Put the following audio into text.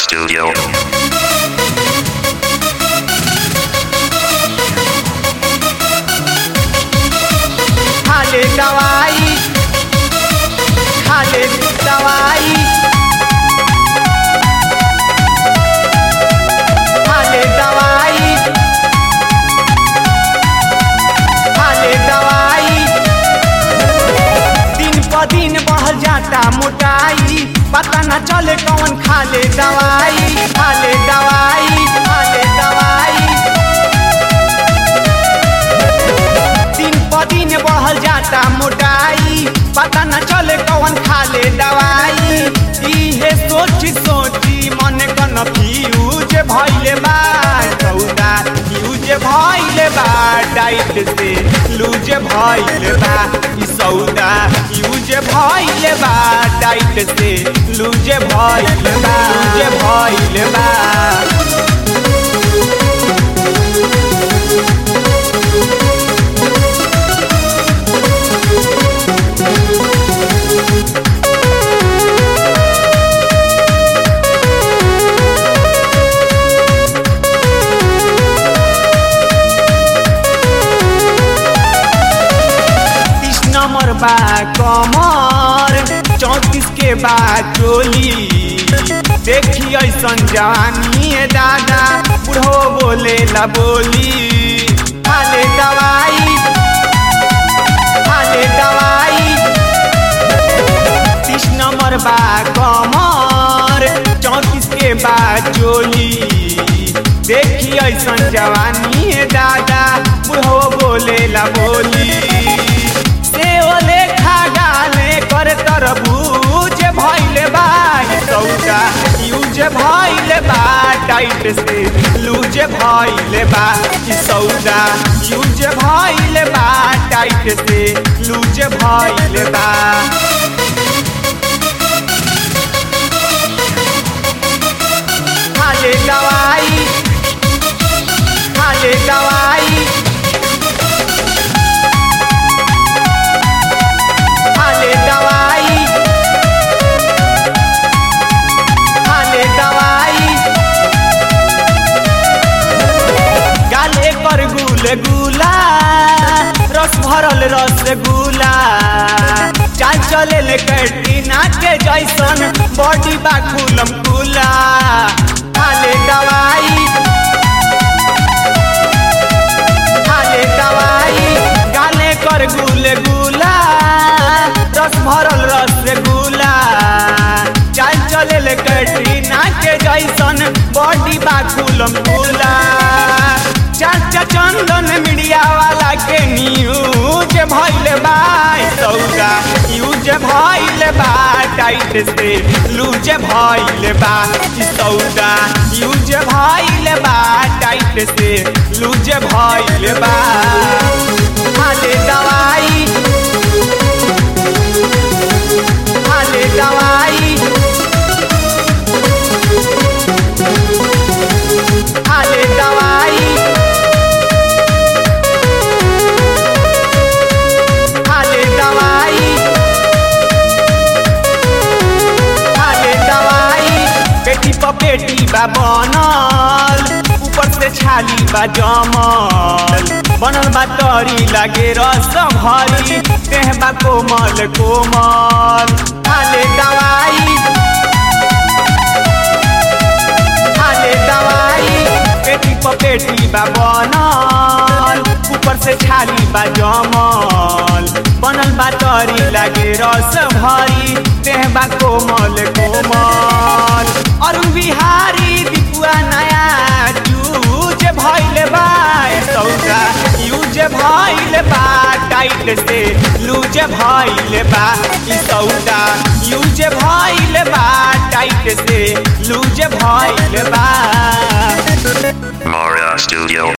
Studio. खाले दवाई खाले दवाई खाले दवाई खाले दवाई दिन प दिन बढ़ जाता मोटाई पता न चले कौन खाले दवाई खाले दवाई खाले दवाई दिन प दिन बढ़ल जाता मोटाई पता न चले कौन खाले दवाई इहे सोच सोची मन कन फ्यूज भइले बा सौदा यूज भइले बा डाइट से लूज भइले बा ई सौदा यूज भइले बा डाइट से लूज भइले बा लूज भइले बा तीस नंबर बा कमर चौतीस के बा चोली देखी ऐसन जवानी है दादा बुढ़ो बोले ला बोली खाले दवाई खाले दवाई तीस नंबर बा कमर चौतीस के बा चोली देखी ऐसन जवानी है दादा बुढ़ो बोले ला बोली से ओले खा गाले कर तरबूज भइले बा ई सौदा यूज भइले बा टाइट से लूज भइले बा ई सौदा यूज भइले बा टाइट से लूज भइले बा खाले दवाई खाले दवाई खाले दवाई खाले दवाई गाले कर गुल गुला रस भरल रस गुला चाल चले ले कैटीना के जैसन बॉडी बा खुलम खुला खाले दवाई खाले दवाई गाले कर गुल गुला रस भरल रस गुला चाल चले ले कैटरीना के जैसन बॉडी बा खुलम खुला चाचा चंदन मीडिया वाला के न्यूज भइले बा ई सौदा यूज भइले बा टाइट से लूज भइले बा ई सौदा यूज भइले बा टाइट से लूज भइले बा खाले दवाई खाले दवाई खाले दवाई खाले दवाई खाले दवाई पेटी पर पेटी बा बनल ऊपर से छाली बा जमल बनल बा तरी लागे रस भरी देह बा कोमल कोमल खाले दवाई खाले दवाई पेटी पर पेटी बा बनल ऊपर से छाली बा जमल बनल बा तरी लागे रस भरी देह बा कोमल कोमल अरुण बिहारी दीपुआ नया चूज भइले बा ई सौदा यूज भइले बा टाइट से लूज भइले बा ई सौदा यूज भइले बा टाइट से लूज भइले बा Maria Studio.